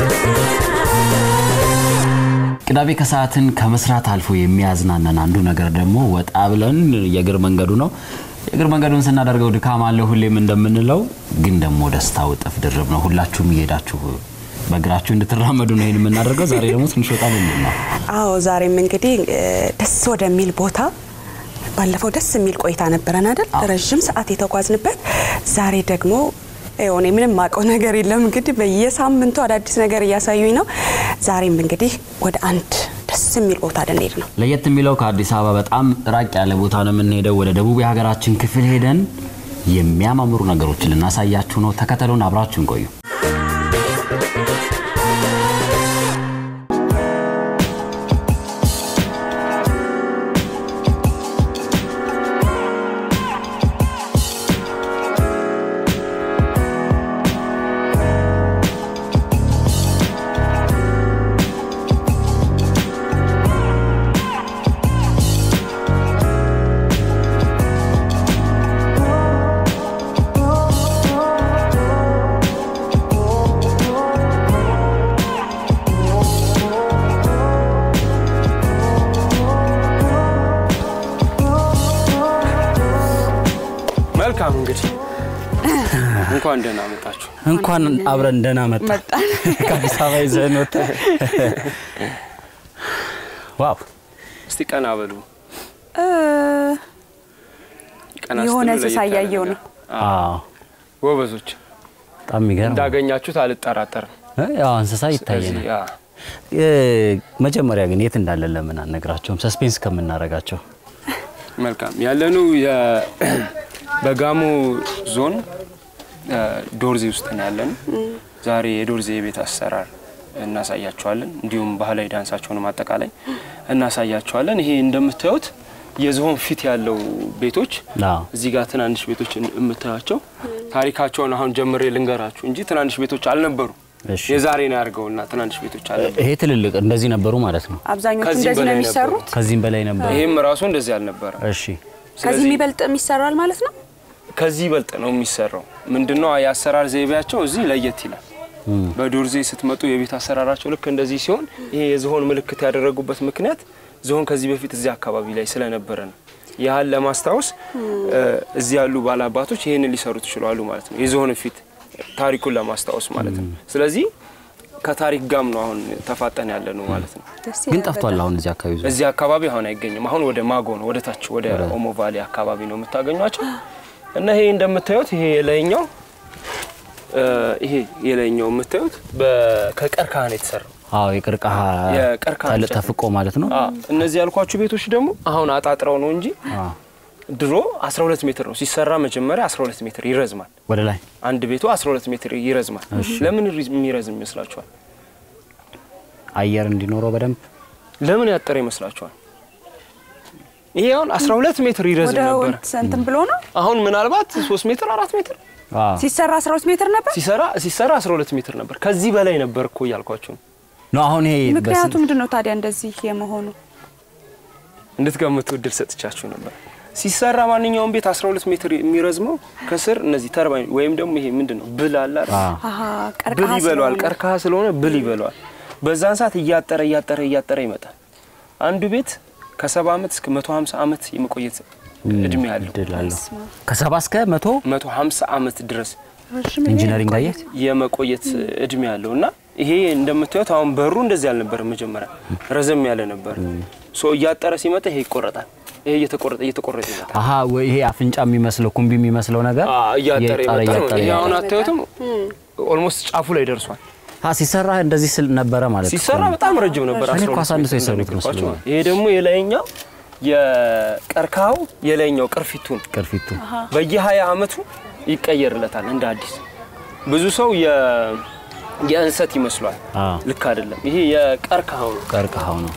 ቅዳሜ ከሰዓትን ከመስራት አልፎ የሚያዝናናን አንዱ ነገር ደግሞ ወጣ ብለን የእግር መንገዱ ነው። የእግር መንገዱን ስናደርገው ድካም አለ ሁሌም እንደምንለው፣ ግን ደግሞ ደስታው እጥፍ ድርብ ነው። ሁላችሁም እየሄዳችሁ በእግራችሁ እንድትራመዱ ነው ይህን የምናደርገው። ዛሬ ደግሞ ትንሽ ወጣ ልንል ነው። አዎ ዛሬም እንግዲህ እ፣ ደስ ወደሚል ቦታ ባለፈው ደስ የሚል ቆይታ ነበረን አይደል? ረዥም ሰዓት የተጓዝንበት። ዛሬ ደግሞ እኔ ምንም ማውቀው ነገር የለም እንግዲህ በየሳምንቱ አዳዲስ ነገር እያሳዩኝ ነው። ዛሬም እንግዲህ ወደ አንድ ደስ የሚል ቦታ ልንሄድ ነው። ለየት የሚለው ከአዲስ አበባ በጣም ራቅ ያለ ቦታ ነው የምንሄደው። ወደ ደቡብ የሀገራችን ክፍል ሄደን የሚያማምሩ ነገሮችን ልናሳያችሁ ነው። ተከተሉን፣ አብራችሁን ቆዩ። መልካም እንግዲህ እንኳን ደህና መጣችሁ። እንኳን አብረን ደህና መጣ ከአዲስ አበባ ይዘን ወጣ። ዋው እስቲ ቀና በሉ። ቀና የሆነ ስትሉ እንስሳ ለየት ያለ እያየሁ ነገር። ነው። አዎ፣ ጎበዞች በጣም የሚገርም ነው። እንዳገኛችሁት አልጠራጠርም። እ፣ ያው እንስሳ ይታየናል። ስለዚህ፣ ያ፣ እ፣ መጀመሪያ ግን የት እንዳለን ለምን አነግራቸውም? ሰስፔንስ ከምናረጋቸው መልካም ያለነው የ- በጋሞ ዞን እ፣ ዶርዜ ውስጥ ነው ያለን። ዛሬ የዶርዜ የቤት አሰራር እናሳያቸዋለን። እንዲሁም ባህላዊ ዳንሳቸውንም አጠቃላይ እናሳያቸዋለን። ይሄ እንደምታዩት የዝሆን ፊት ያለው ቤቶች አዎ። እዚህ ጋር ትናንሽ ቤቶች የምታያቸው ታሪካቸውን አሁን ጀምሬ ልንገራችሁ እንጂ ትናንሽ ቤቶች አልነበሩ። እሺ። የዛሬ ነው ያድርገውና ትናንሽ ቤቶች አልነበሩ። ይሄ ትልልቅ እንደዚህ ነበሩ ማለት ነው። አብዛኞቹ ከዚህ እንደዚህ ነው በላይ የሚሰሩት። ከዚህም በላይ ነበሩ። ይሄም ራሱ እንደዚህ አልነበረ። እሺ ከዚህ የሚበልጥ ይሰራል ማለት ነው። ከዚህ ይበልጥ ነው የሚሰራው። ምንድነው የአሰራር ዘይቤያቸው እዚህ ለየት ይላል። በዶርዜ ስትመጡ የቤት አሰራራቸው ልክ እንደዚህ ሲሆን ይሄ የዝሆን ምልክት ያደረጉበት ምክንያት ዝሆን ከዚህ በፊት እዚህ አካባቢ ላይ ስለነበረ ነው። ያህል ለማስታወስ እ፣ እዚህ ያሉ ባላባቶች ይህንን ሊሰሩት ይችላሉ ማለት ነው። የዝሆን ፊት ታሪኩን ለማስታወስ ማለት ነው። ስለዚህ ከታሪክ ጋም ነው አሁን ተፋጠን ያለ ነው ማለት ነው። ደስ ግን ይላል ጠፍቷል። በጣም። አሁን እዚህ አካባቢ ዞ እዚህ አካባቢ አሁን አይገኝም። አሁን ወደ ማጎ ነው፣ ወደ ታች ወደ ኦሞ ቫሌ አካባቢ ነው የምታገኟቸው። እና ይሄ እንደምታዩት ይሄ የላይኛው እ፣ ይሄ የላይኛው የምታዩት በ- ከቀርከሃ ነው የተሰራው። አዎ የቅርቃሃ የቀርከሃ ተል- እንጨት። ተፍቆ ማለት ነው። አ፣ እነዚህ ያልኳችሁ ቤቶች ደግሞ አሁን አጣጥረው ነው እንጂ አዎ ድሮ 12 ሜትር ነው ሲሰራ። መጀመሪያ 12 ሜትር ይረዝማል። ወደ ላይ አንድ ቤቱ 12 ሜትር ይረዝማል። ለምን ሪ- የሚረዝም ይመስላችኋል? አየር እንዲኖረው በደንብ ለምን ያጠረ ይመስላችኋል? ይሄ አሁን 12 ሜትር ይረዝም ወደ ነበር። እንትን ብሎ ነው አሁን ምናልባት 3 ሜትር 4 ሜትር አዎ ሲሰራ 12 ሜትር ነበር። ሲሰራ ሲሰራ 12 ሜትር ነበር። ከዚህ በላይ ነበር እኮ እያልኳችሁ ነው። ነው አሁን ይሄ ምክንያቱ ምንድን ነው ታዲያ እንደዚህ የመሆኑ? እንድትገምቱ እድል ሰጥቻችሁ ነበር። ሲሰራ ማንኛውም ቤት 12 ሜትር የሚረዝመው ከስር እነዚህ ተርባይን ወይም ደግሞ ይሄ ምንድን ነው ብል አለ አይደል? አዎ አሀ ብል ቀርከሃ ይበለዋል። ስለሆነ። ቀርከሃ ስለሆነ ብል ይበለዋል። በዛን ሰዓት እያጠረ እያጠረ እያጠረ ይመጣል። አንዱ ቤት ከ70 ዓመት እስከ 150 ዓመት የመቆየት እድሜ አለው። እድል አለው ከሰባ እስከ መቶ 150 ዓመት ድረስ ረዥም ኢንጂነሪንግ አየህ የመቆየት እድሜ አለው እና ይሄ እንደምታዩት አሁን በሩ እንደዚህ አልነበረም። መጀመሪያ ረዘም ያለ ነበር። ሶ እያጠረ ሲመጣ ይሄ ይቆረጣል። ይሄ እየተቆረጠ እየተቆረጠ ይመጣል። አሀ ወይ ይሄ አፍንጫ የሚመስለው ኩምቢ የሚመስለው ነገር አ እያጠረ እየጣረ ይመጣል። እያጠረ ይሄ አሁን ይመጣል። አታዩትም? ኦልሞስት ጫፉ ላይ ደርሷል። አ ሲሰራ እንደዚህ ስል ነበረ ማለት እኮ ሲሰራ ነው። በጣም ረጅም ነበር። እኔ እኮ 12 አሳንሶ ሜትር የሰሩት እንደነገርኳችሁ መስሎኝ። ነው። ይሄ ደግሞ የላይኛው የቀርከሃው የላይኛው ቅርፊቱን ቅርፊቱ በየ20 ዓመቱ ይቀየርለታል እንደ አዲስ። ብዙ ሰው የ- የእንሰት ይመስሏል። አዎ ልክ አይደለም። ይሄ የቀርከሃው ነው። ቀርከሃው ነው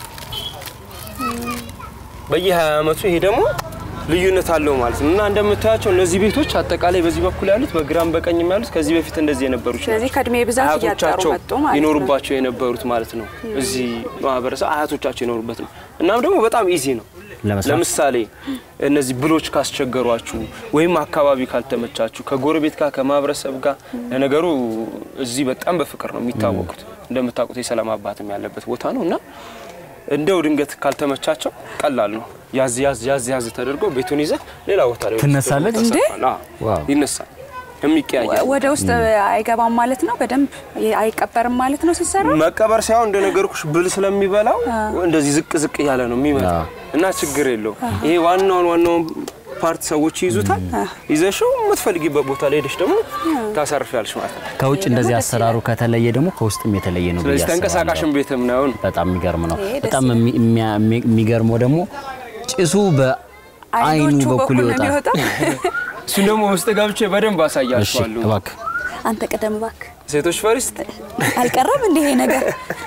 በየ20 ዓመቱ ይሄ ደግሞ ልዩነት አለው ማለት ነው። እና እንደምታያቸው እነዚህ ቤቶች አጠቃላይ በዚህ በኩል ያሉት በግራም በቀኝም ያሉት ከዚህ በፊት እንደዚህ የነበሩት ስለዚህ ከእድሜ ብዛት እያጠሩ አያቶቻቸው መጡ ማለት ነው። ይኖሩባቸው የነበሩት ማለት ነው። እዚህ ማህበረሰብ አያቶቻቸው የኖሩበት ነው። እናም ደግሞ በጣም ኢዚ ነው። ለመስራት ለምሳሌ እነዚህ ብሎች ካስቸገሯችሁ ወይም አካባቢ ካልተመቻችሁ ከጎረቤት ጋር ከማህበረሰብ ጋር ለነገሩ እዚህ በጣም በፍቅር ነው የሚታወቁት። እንደምታውቁት የሰላም አባትም ያለበት ቦታ ነው እና እንደው ድንገት ካልተመቻቸው ቀላል ነው። ያዝ ያዝ ያዝ ያዝ ተደርጎ ቤቱን ይዘህ ሌላ ቦታ ላይ ትነሳለች? እንዴ? ዋው። ይነሳል። የሚቀያየር ወደ ውስጥ አይገባም ማለት ነው። በደንብ አይቀበርም ማለት ነው ሲሰራ። መቀበር ሳይሆን እንደነገርኩሽ ብል ስለሚበላው እንደዚህ ዝቅ ዝቅ እያለ ነው የሚመጣ እና ችግር የለው። ይሄ ዋናውን ዋናውን ፓርት ሰዎች ይይዙታል። ይዘሽው የምትፈልጊበት ቦታ ላይ ሄደሽ ደግሞ ታሳርፊያለሽ ማለት ነው። ከውጭ እንደዚህ አሰራሩ ከተለየ ደግሞ ከውስጥም የተለየ ነው ብዬ ስለዚህ አስባለሁ። ተንቀሳቃሽን ቤትም ነው ነው በጣም የሚገርም ነው። ይሄ ደስ በጣም የሚ- የሚያ- የሚገርመው ደግሞ ጭሱ በአይኑ አይኖቹ በኩል ነው ይወጣል። የሚወጣው። እሱን ደግሞ ውስጥ ገብቼ በደንብ እሺ አሳያችኋለሁ። እባክህ አንተ ቀደም እባክህ። ሴቶች ፈሪስት አልቀረም እንዲህ ይሄ ነገር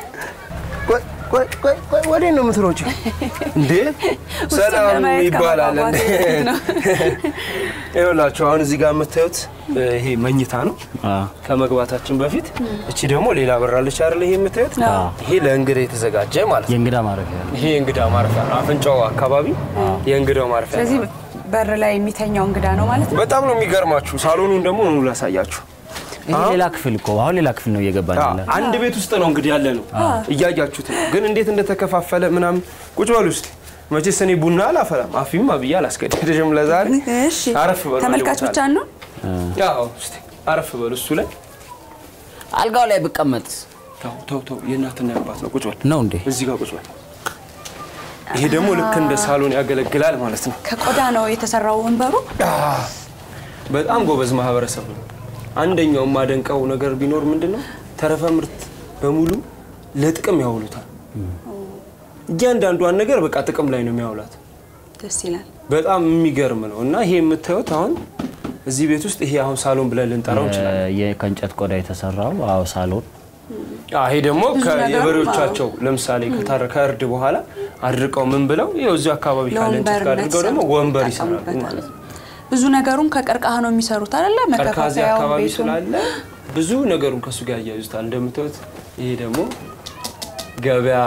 ወዴት ነው የምትሮጪው እንዴ? ሰላም ለማየት ይባላል። ከመጓጓት ነው። ይኸውላችሁ አሁን እዚህ ጋር የምታዩት ይሄ መኝታ ነው። አዎ። ከመግባታችን በፊት እቺ ደግሞ ሌላ በራለች አይደል? ይሄ የምታዩት ይሄ ለእንግዳ የተዘጋጀ ማለት ነው። የእንግዳ ማረፊያ ነው። ይሄ የእንግዳ ማረፊያ ነው። አፍንጫው አካባቢ የእንግዳው ማረፊያ ነው። ስለዚህ በር ላይ የሚተኛው እንግዳ ነው ማለት ነው። በጣም ነው የሚገርማችሁ። ሳሎኑን ደግሞ ኑ ላሳያችሁ። ይሄ ሌላ ክፍል እኮ አሁን ሌላ ክፍል ነው እየገባን ያለ። አንድ ቤት ውስጥ ነው እንግዲህ ያለ ነው። እያያችሁት ነው። ግን እንዴት እንደተከፋፈለ ምናምን ቁጭ በሉ እስቲ። መቼስ እኔ ቡና አላፈላም አፊም አብዬ አላስገድድሽም ለዛሬ። እሺ አረፍ በሉ። ተመልካች ቦታ ብቻ ላይ። ነው። ያው እስቲ አረፍ በሉ እሱ ላይ አልጋው ላይ ብቀመጥ ተው ተው ተው፣ የእናትና የአባት ነው። ቁጭ በል ነው እንዴ? እዚህ ጋር ቁጭ በል። ይሄ ደግሞ ልክ እንደ ሳሎን ያገለግላል ማለት ነው። ከቆዳ ነው የተሰራው ወንበሩ። በጣም ጎበዝ ማህበረሰብ ነው። አንደኛው የማደንቀው ነገር ቢኖር ምንድን ነው ተረፈ ምርት በሙሉ ለጥቅም ያውሉታል። እያንዳንዷን ነገር በቃ ጥቅም ላይ ነው የሚያውላት። ደስ ይላል። በጣም የሚገርም ነው እና ይሄ የምታዩት አሁን እዚህ ቤት ውስጥ ይሄ አሁን ሳሎን ብለን ልንጠራው እንችላለን። የ- ከእንጨት ቆዳ የተሰራው አዎ ሳሎን አዎ፣ ይሄ ደግሞ ብዙ ነገርም የበሬዎቻቸው ለምሳሌ ከታረ ከእርድ በኋላ አድርቀው ምን ብለው ይኸው እዚሁ አካባቢ ካለ እንጨት ጋር አድርገው ደግሞ ወንበር ይሰራሉ ማለት ነው። ብዙ ነገሩን ከቀርከሃ ነው የሚሰሩት አይደለ? ቀርከሃ እዚህ መከፋፈያው አካባቢ ቤቱን ስላለ ብዙ ነገሩን ከእሱ ጋር ያያይዙታል። እንደምታዩት ይሄ ደግሞ ገበያ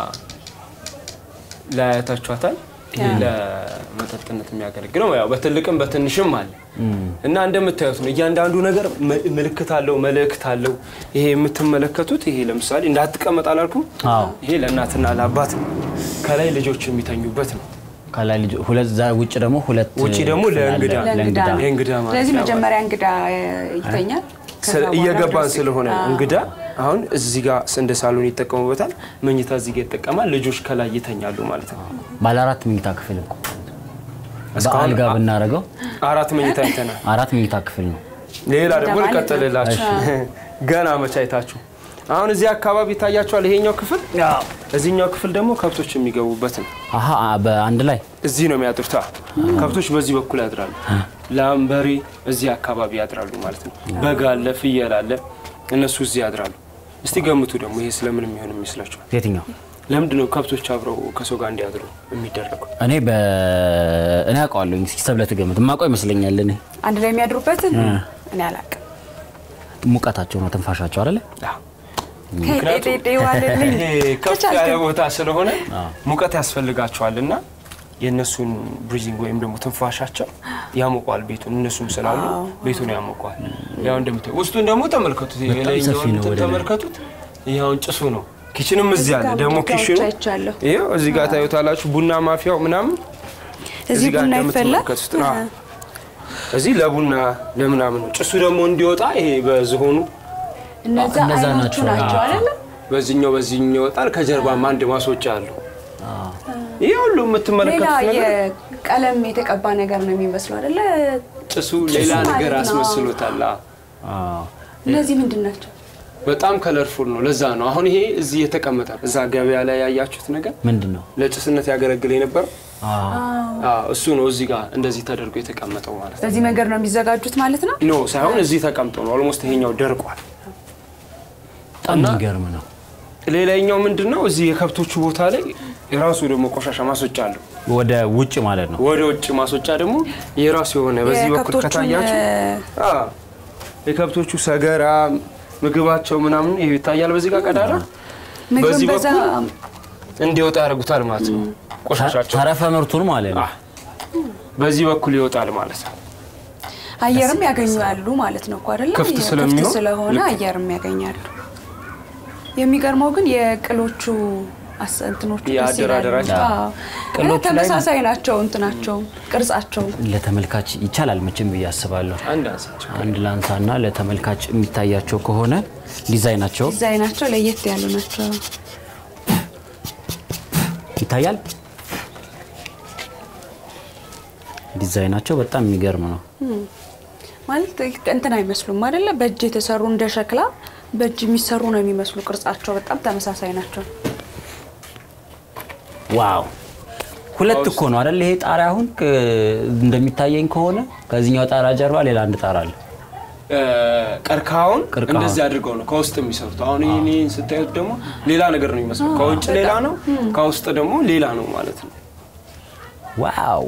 ላይ አያታችኋታል። ይሄ ለመጠጥነት የሚያገለግለው ያው በትልቅም በትንሽም አለ እና እንደምታዩት ነው። እያንዳንዱ ነገር መ- ምልክት አለው፣ መልእክት አለው። ይሄ የምትመለከቱት ይሄ ለምሳሌ እንዳትቀመጥ አላልኩም? አዎ። ይሄ ለእናትና ለአባት ነው። ከላይ ልጆች የሚተኙበት ነው። ከላይ ልጅ ሁለት ዛ ውጭ ደግሞ ሁለት ውጭ ደግሞ ክፍል አለ። ለእንግዳ ለእንግዳ ነው። የእንግዳ ማለት ስለዚህ ነው። መጀመሪያ እንግዳ ይተኛል። ከዛ ስለ- በኋላ እየገባን ወደ- ስለሆነ አዎ። እንግዳ አሁን እዚህ ጋር እንደ ሳሎን ይጠቀሙበታል። መኝታ እዚህ ጋር ይጠቀማል። ልጆች ከላይ ይተኛሉ ማለት ነው። ባለ አራት መኝታ ክፍል እኮ እስካሁን በአልጋ አ- ብናደርገው አራት መኝታ አይተናል። አራት መኝታ ክፍል ነው። ሌላ ደግሞ ማለት ነው። ልቀጥልላችሁ ገና መቻይታችሁ አሁን እዚህ አካባቢ ይታያቸዋል። ይሄኛው ክፍል እዚህኛው ክፍል ደግሞ ከብቶች የሚገቡበት ነው። አሀ በአንድ ላይ እዚህ ነው የሚያድሩት። አዎ። ከብቶች በዚህ በኩል ያድራሉ። ላም፣ በሬ እዚህ አካባቢ ያድራሉ ማለት ነው። በግ አለ፣ ፍየል አለ፣ እነሱ እዚህ ያድራሉ። እስቲ ገምቱ ደግሞ ይሄ ስለምን የሚሆን ይመስላችኋል? የትኛው ለምንድን ነው ከብቶች አብረው ከሰው ጋር እንዲያድሩ የሚደረገው? እኔ በ እኔ አውቀዋለሁ። እስኪ ሰብለ ትገምት። የማውቀው ይመስለኛል እኔ አንድ ላይ የሚያድሩበትን እኔ አላውቅም። ሙቀታቸው ነው ትንፋሻቸው አይደለ? አዎ። ምክንያቱም ጤጤ ዋልልኝ ይሄ ከፍ ያለ ቦታ ስለሆነ ሙቀት ያስፈልጋቸዋል እና የእነሱን ብሪዚንግ ወይም ደግሞ ትንፋሻቸው ያሞቋል ቤቱን። እነሱም ስላሉ ቤቱን ያሞቋል። ያው እንደምታዩ ውስጡን ደግሞ ተመልከቱት። በጣም የላይኛውን ሰፊ ነው እንትን ወደ ላይ። ተመልከቱት። ይኸውን ጭሱ ነው። ኪችንም እዚህ አለ ደግሞ ኪችኑ አይቻለሁ። ይኸው እዚህ ጋር ታዩታላችሁ። ቡና ማፊያው ምናምን እዚህ ጋር ቡና ይፈላል። እንደምትመለከቱት ነው። አዎ። እዚህ ለቡና ለምናምን ነው። ጭሱ ደግሞ እንዲወጣ ይሄ በዝሆኑ እነዛ እነዛ አይኖቹ ናቸው። ናቸው አይደለ? በዚህኛው በዚህኛው ይወጣል። ከጀርባም አንድ ማስወጫ አለው። ይህ ሁሉ ሌላ የምትመለከቱት ነገር የቀለም የተቀባ ነገር ነው የሚመስለው አይደለ? ጭሱ ሌላ ማለት ነገር ነው። አስመስሎታል። አዎ። አዎ። እነዚህ ምንድን ናቸው? በጣም ከለርፉል ነው። ለዛ ነው አሁን ይሄ እዚህ የተቀመጠ ነው። እዛ ገበያ ላይ ያያችሁት ነገር ምንድን ነው? ለጭስነት ያገለግል የነበረው አዎ። አዎ፣ እሱ ነው። እዚህ ጋር እንደዚህ ተደርጎ የተቀመጠው ማለት ነው። በዚህ መንገድ ነው የሚዘጋጁት ማለት ነው። ኖ ሳይሆን እዚህ ተቀምጦ ነው። ኦልሞስት ይሄኛው ደርቋል። በጣም የሚገርም ነው። ሌላኛው ምንድን ነው? እዚህ የከብቶቹ ቦታ ላይ የራሱ ደግሞ ቆሻሻ ማስወጫ አለው። ወደ ውጭ ማለት ነው። ወደ ውጭ ማስወጫ ደግሞ የራሱ የሆነ በዚህ በኩል የከብቶቹን ከታያችሁ እ፣ አዎ፣ የከብቶቹ ሰገራ ምግባቸው ምናምን ይሄ ይታያል። በዚህ ጋር ቀዳዳ ምግብን በዚህ በዛ በኩል እንዲወጣ ያደርጉታል ማለት ነው። ቆሻሻቸው ተረፈ ምርቱን ማለት ነው። አዎ፣ በዚህ በኩል ይወጣል ማለት ነው። አየርም ያገኛሉ ማለት ነው እኮ አይደለ? ክፍት ክፍት ስለሚሆን ስለሆነ ልክ። አየርም ያገኛሉ። የሚገርመው ግን የቅሎቹ አስ- እንትኖቹ ደስ ይላሉ። የአደራደራቸው። አዎ። ቅሎቹ ላይ ተመሳሳይ ናቸው እንትናቸው ቅርጻቸው ለተመልካች ይቻላል መቼም ብዬ አስባለሁ። አንድ አንሳቸው አንድ ላንሳና ለተመልካች የሚታያቸው ከሆነ ዲዛይናቸው ዲዛይናቸው ለየት ያሉ ናቸው። ይታያል። ዲዛይናቸው በጣም የሚገርም ነው። ማለት እንትን አይመስሉም አይደለ? በእጅ የተሰሩ እንደ ሸክላ በእጅ የሚሰሩ ነው የሚመስሉ ቅርጻቸው በጣም ተመሳሳይ ናቸው። ዋው ሁለት እኮ ነው አይደል? ይሄ ጣሪያ አሁን ክ- እንደሚታየኝ ከሆነ ከዚህኛው ጣራ ጀርባ ሌላ አንድ ጣራ አለ። ቀርከሃውን ቀርከሃ። እንደዚህ አድርገው ነው ከውስጥ የሚሰሩት። አሁን ይህን ስታዩት ደግሞ ሌላ ነገር ነው የሚመስለው። ከውጭ ሌላ ነው፣ ከውስጥ ደግሞ ሌላ ነው ማለት ነው። ዋው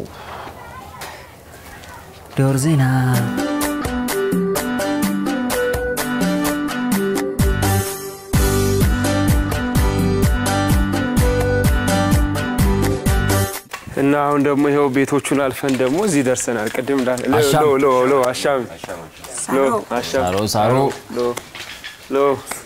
ዶር ዜና እና አሁን ደግሞ ይኸው ቤቶቹን አልፈን ደግሞ እዚህ ደርሰናል። ቅድም እንዳለ ሎ አሻም። ሎ ሎ አሻም ሎ አሻም ሳሮ ሳሮ ሎ ሎ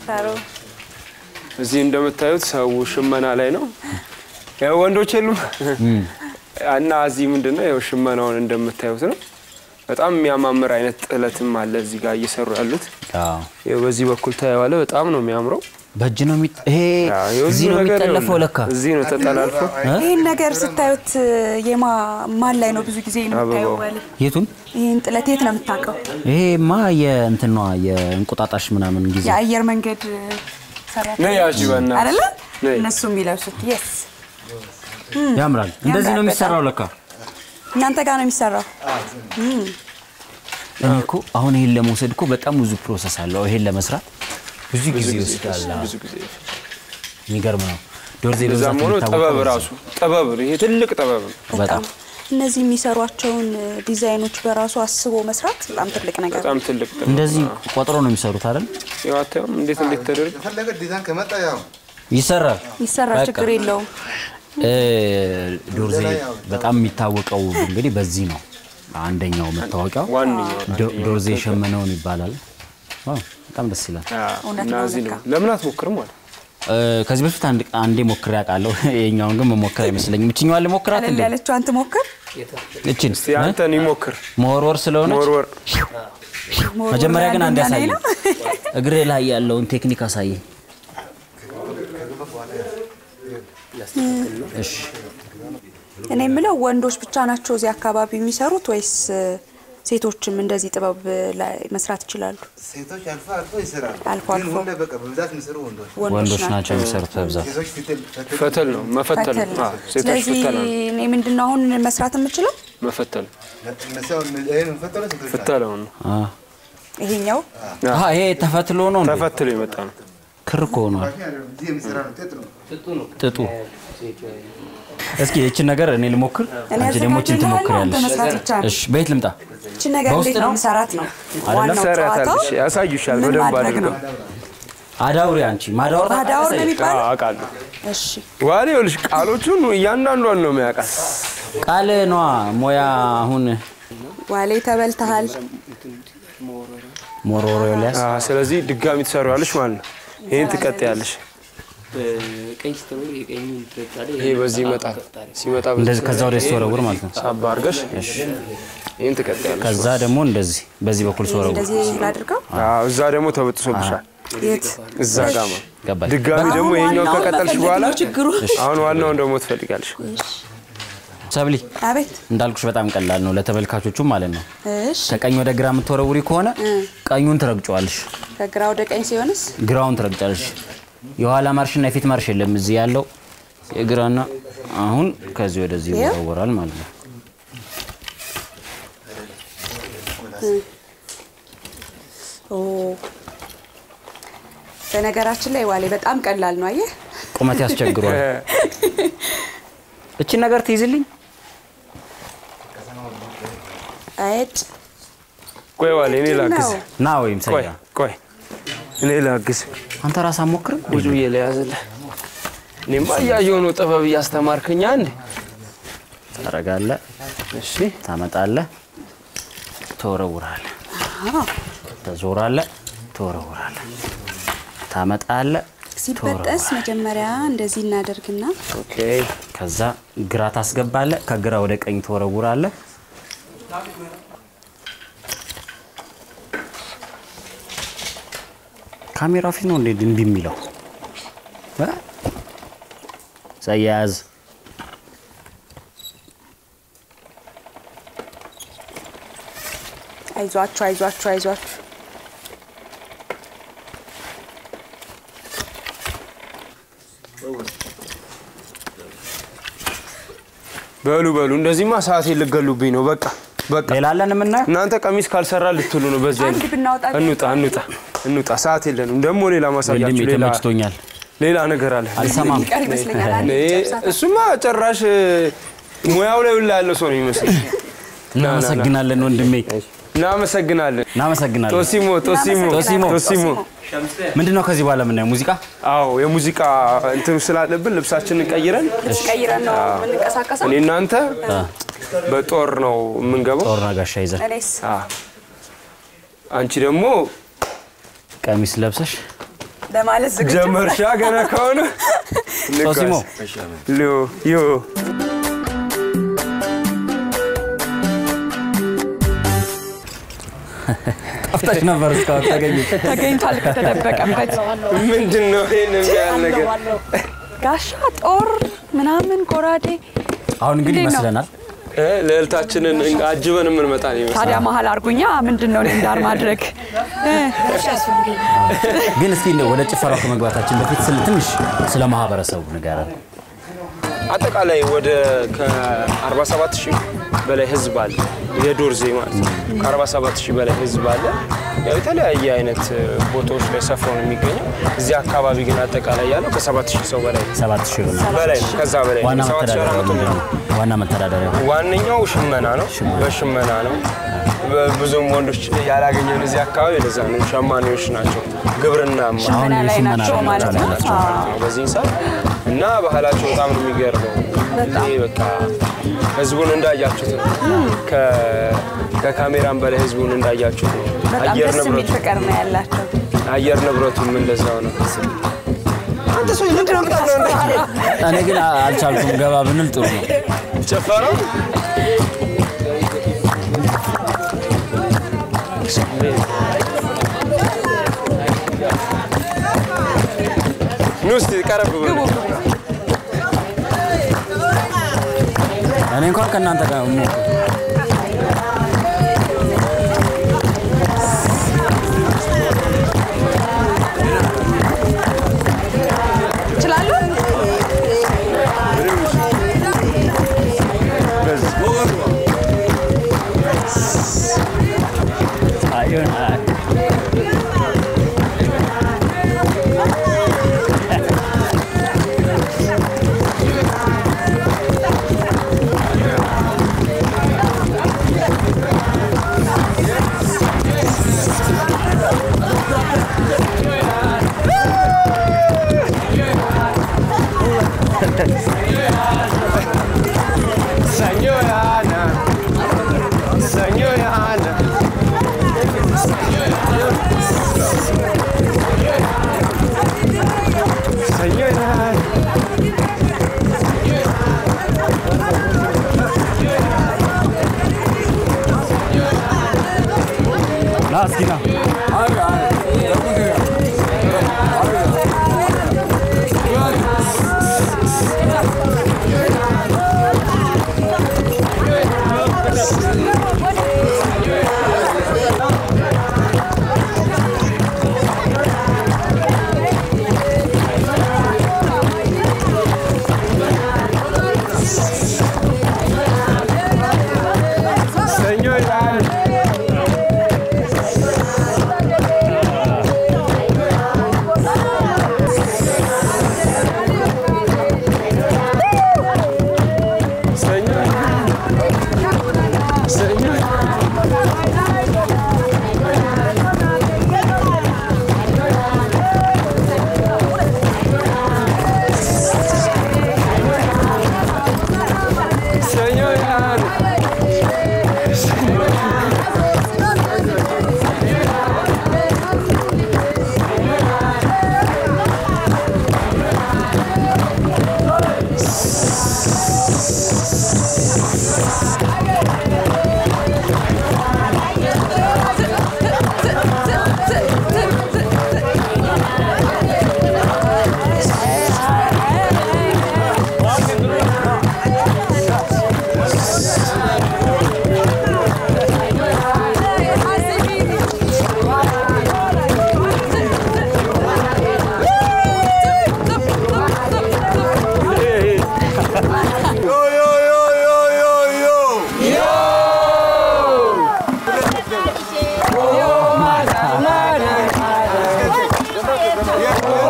እዚህ እንደምታዩት ሰው ሽመና ላይ ነው። ያው ወንዶች የሉም እና እዚህ ምንድነው ያው ሽመናውን እንደምታዩት ነው። በጣም የሚያማምር አይነት ጥለትም አለ እዚህ ጋር እየሰሩ ያሉት። አዎ። ያው በዚህ በኩል ታየዋለ። በጣም ነው የሚያምረው። በእጅ ነው የሚ ይሄ ያው የብዙ እዚህ ነው ነገር የሚጠለፈው ይኸውልህ፣ ለካ እዚህ ነው ተጠላልፎ ይህን ነገር ስታዩት የማ ማን ላይ ነው ብዙ ጊዜ የምታየው? አበባው። ባለ የቱን ይህን ጥለት የት ነው የምታውቀው? ይሄማ የእንትኗ የእንቁጣጣሽ ምናምን ጊዜ የአየር መንገድ ሰራተኛ ነይ ያዥ በእናትሽ። አይደለ? ነይ። እነሱ የሚለብሱት የስ ያምራል። እንደዚህ ነው ያምራል የሚሰራው ለካ። እናንተ ጋር ነው የሚሰራው። እኔ እኮ አሁን ይሄን ለመውሰድ እኮ በጣም ብዙ ፕሮሰስ አለው። ይሄን ለመስራት ብዙ ጊዜ ይወስዳል። አዎ። ብዙ ጊዜ የሚገርም ነው። ዶርዜ እዛም በብዛት ሆኖ የሚታወቀው ጥበብ በዚህ ራሱ ጥበብ ነው። ይሄ ትልቅ ጥበብ ነው። በጣም እነዚህ የሚሰሯቸውን ዲዛይኖች በራሱ አስቦ መስራት በጣም ትልቅ ነገር ነው። በጣም ትልቅ ጥበብ እንደዚህ ቆጥሮ ነው የሚሰሩት አይደል? ያው አታዩም እንዴት እንዴት ተደርጎ የፈለገ ዲዛይን ከመጣ ያው ይሰራል። ይሰራል፣ በቃ። ችግር የለውም። እ ዶርዜ በጣም የሚታወቀው እንግዲህ በዚህ ነው። አንደኛው መታወቂያው ዋነኛው ዶ- ዶርዜ ሸመነውን ይባላል። ዋው በጣም ደስ ይላል። እውነት እና ነው እዚህ ነው ለካ። ለምን አትሞክርም አለ እ፣ ከዚህ በፊት አንድ አንዴ ሞክሬ አውቃለሁ። የኛውን ግን መሞከር አይመስለኝም። እችኛዋን ልሞክራት ቀለል እንዴ? ያለችዋን ትሞክር። እችን እስቲ አንተን ይሞክር መወርወር ስለሆነች ወርወር መጀመሪያ ግን አንድ አንደኛ ላይ ያሳየኝ ነው። እግሬ ላይ ያለውን ቴክኒክ አሳየኝ። እሺ እኔ የምለው ወንዶች ብቻ ናቸው እዚህ አካባቢ የሚሰሩት ወይስ እ፣ ሴቶችም እንደዚህ ጥበብ ላይ መስራት ይችላሉ? ሴቶች አልፎ አልፎ ይሰራሉ። አልፎ ግን አልፎ። ሁሌ በቃ በብዛት የሚሰሩ ወንዶች ወንዶች ናቸው የሚሰሩት በብዛት። ሴቶች ፍትል ፈትል ፈተል ነው መፈተል ፈትል ነው ነው። አዎ፣ ሴቶች ስለዚህ ፍተላ ነው እኔ ምንድነው አሁን መስራት የምችለው መፈተል እነሱ አሁን ይሄን ፈተሉ ሴቶች ናቸው። ፍተላው ነው አ ይሄኛው አሃ፣ ይሄ ተፈትሎ ነው እንዴ? ተፈትሎ የመጣ ነው ክር እኮ ሆኗል እዚህ የሚሰራ ነው ጥጥ ነው። ጥጡ። እስኪ ይችን ነገር እኔ ልሞክር፣ እኔ አንቺ ደግሞ ይችን አዘጋጅልሃለሁ፣ አንተ ትሞክሪያለሽ። መስራት ይቻላል። እሺ፣ በየት ልምጣ? እቺ ነገር በውስጥ እንዴት ነው ነው? መሰራት ነው አይደለም? ዋናው ጨዋታው ሰራታለሽ ያሳዩሻል ምን በደንብ ማድረግ አድርገው ነው? አዳውሪ አንቺ ማዳወር ማዳወር ነው አዎ፣ የሚባለው? አውቃለሁ እሺ ዋሌ ይኸውልሽ ቃሎቹን እያንዳንዷን ነው የሚያውቃት ቃል ነዋ ሞያ አሁን ዋሌ ተበልተሃል። ሞሮሮ ሊያስ አዎ፣ ስለዚህ ድጋሚ ትሰሪዋለሽ ማለት ነው ይህን ትቀጥያለሽ በቀኝ ስትኖር የቀኙን ትረግጣለህ። ይሄ በዚህ ይመጣል ሲመጣ በዚህ እንደዚህ ከዛ ወደ ስትወረውር ማለት ነው። ሳባ አድርገሽ ይህን ትቀጥያለሽ ከዛ ደግሞ እንደዚህ በዚህ በኩል ስወረውር እንደዚህ ላድርገው። አዎ፣ እዛ ደግሞ ተበጥሶብሻል የት እዛ ጋማ ገባኝ። ድጋሚ ደግሞ አሁን ይሄኛውን ዋናውን ከቀጠልሽ መፈለግ በኋላ ነው ችግሩ። አሁን ዋናውን ደግሞ ትፈልጋለሽ ሰብሊ አቤት እንዳልኩሽ በጣም ቀላል ነው ለተመልካቾቹም ማለት ነው። እሺ ከቀኝ ወደ ግራ የምትወረውሪ ከሆነ ቀኙን ትረግጫዋለሽ፣ ከግራ ወደ ቀኝ ሲሆንስ ግራውን ትረግጫለሽ። የኋላ ማርሽና የፊት ማርሽ የለም። እዚህ ያለው የግራና አሁን ከዚህ ወደዚህ ይኸው? ይወረወራል ማለት ነው። ኦ በነገራችን ላይ ዋሌ በጣም ቀላል ነው። አየህ ቁመት ያስቸግሯል። እቺን ነገር ትይዝልኝ። አይጭ ቆይ ዋሌ እኔ ላግዝ ነው። ና ወይም ቆይ ሰያ ቆይ እኔ ላግዝ አንተ ራስህ አትሞክርም? ቁጭ ብዬ ለያዝልህ እኔማ እያየሁ ነው ጥበብ እያስተማርከኛ እንዴ ታረጋለህ፣ እሺ ታመጣለህ፣ ትወረውራለህ፣ አዎ ተዞራለህ፣ ትወረውራለህ፣ ታመጣለህ፣ ሲበጠስ መጀመሪያ እንደዚህ እናደርግና ኦኬ ከዛ ግራ ታስገባለህ፣ ከግራ ወደ ቀኝ ትወረውራለህ። ካሜራ ፊት ነው እንዴ እምቢ የሚለው? እ? ሰያዝ አይዟችሁ አይዟችሁ አይዟችሁ በሉ በሉ እንደዚህማ ሰዓቴን ልገሉብኝ ነው። በቃ በቃ ሌላ አለን የምናየው? እናንተ ቀሚስ ካልሰራ ልትሉ ነው። በዚህ አንድ አይነት ብናወጣ እንውጣ እንውጣ እንውጣ። ሰዓት የለንም። ደግሞ ሌላ ወንድሜ ማሳያችሁ ሌላ ተመችቶኛል። ሌላ ነገር አለ። አልሰማም። ቀር ይመስለኛል። አንድ እኔ ጨብሳታ። እሱማ ጭራሽ ሙያው ላይ ሁላ ያለው ሰው ነው የሚመስለኝ። እናመሰግናለን ወንድሜ፣ እናመሰግናለን። እናመሰግናለን። ቶሲሞ ቶሲሞ ቶሲሞ ቶሲሞ ምንድን ነው ከዚህ በኋላ የምናየው ሙዚቃ? አዎ የሙዚቃ እንትኑ ስላለብን ልብሳችንን ቀይረን ልብስ ቀይረን ነው የምንንቀሳቀሰው። እኔ እናንተ በጦር ነው የምንገባው። ጦርና ጋሻ ይዘን እኔስ አዎ። አንቺ ደግሞ ቀሚስ ለብሰሽ ለማለት ዝግጁ ጀመርሻ ገና ከሆነ ቶሲሞ ዮ ዮ ጠፍተሽ ነበር እስካሁን ተገኘ። ተገኝቷል ከተደበቀበት ምንድን ነው ይሄን የሚያህል ነገር? ጋሻ ጦር ምናምን ጎራዴ አሁን እንግዲህ እንዴት ነው? ይመስለናል እ ልዕልታችንን አጅበን የምንመጣ ነው ይመስላል። ታዲያ መሀል አርጉኛ ምንድን ነው እኔን ዳር ማድረግ ግን እስኪ እንደው ወደ ጭፈራው ከመግባታችን በፊት ስለ ትንሽ ስለ ማህበረሰቡ ንገረን። አጠቃላይ ወደ ከ47 ሺህ በላይ ህዝብ አለ። የዶርዜ ማለት ነው። ከ47 ሺህ በላይ ህዝብ አለ። ያው የተለያየ አይነት ቦታዎች ላይ ሰፍሮ ነው የሚገኘው። እዚህ አካባቢ ግን አጠቃላይ ያለው ከ7 ሺህ ሰው በላይ ሰባት ሺህ ይሆናል። በላይ ነው። ከዛ በላይ ዋና ነው። 7400 መተዳደሪያ ምንድን ነው? ዋና መተዳደሪያ ዋነኛው ሽመና ነው። በሽመና ነው። በ- ብዙም ወንዶች ያላገኘን እዚህ አካባቢ ለዛ ነው። ሸማኔዎች ናቸው። ግብርና አሁን ሽመና ላይ የሽመና ናቸው ነው ማለት ነው። ያላቸው። አዎ። በዚህ ሰዓት እና ባህላቸው በጣም ነው የሚገርመው። ይሄ በቃ ህዝቡን እንዳያችሁት ነው። ከ- ከካሜራም በላይ ህዝቡን እንዳያችሁት ነው። በጣም አየር ደስ የሚል ንብረቱ ፍቅር ነው ያላቸው። አየር ንብረቱም እንደዛው ነው። አንተ ሰው ምንድን ነው የምታምነው? እኔ ግን አ- አልቻልኩም። ገባ ብንል ጥሩ ነው። ጭፈራው ኑ እስቲ ቀረብ በሉ። እኔ እንኳን ከእናንተ ጋር ሞ- ይችላሉ። አይሆን አይ- Señorana, señorana. Señorana. ና እስኪ ና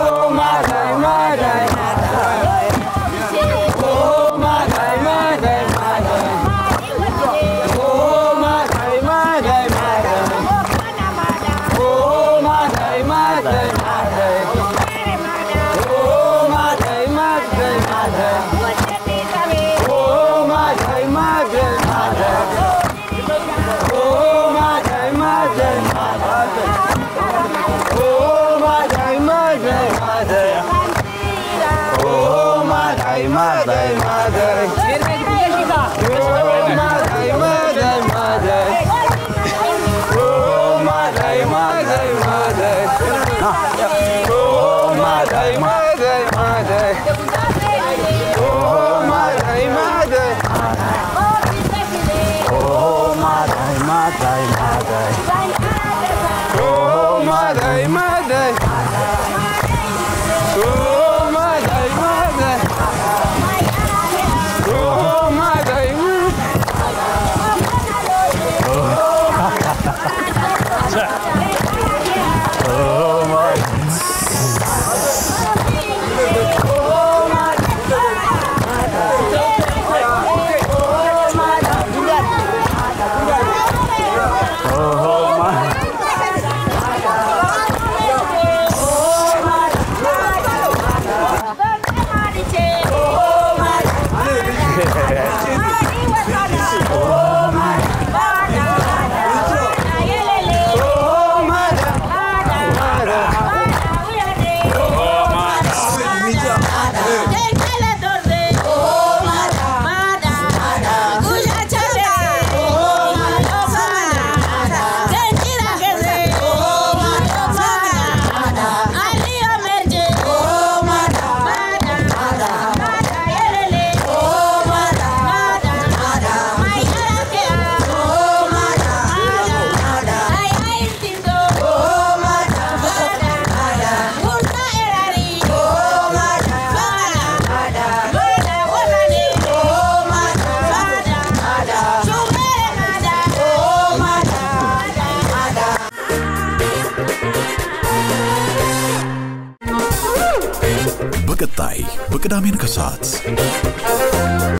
በቀጣይ በቅዳሜን ከሰዓት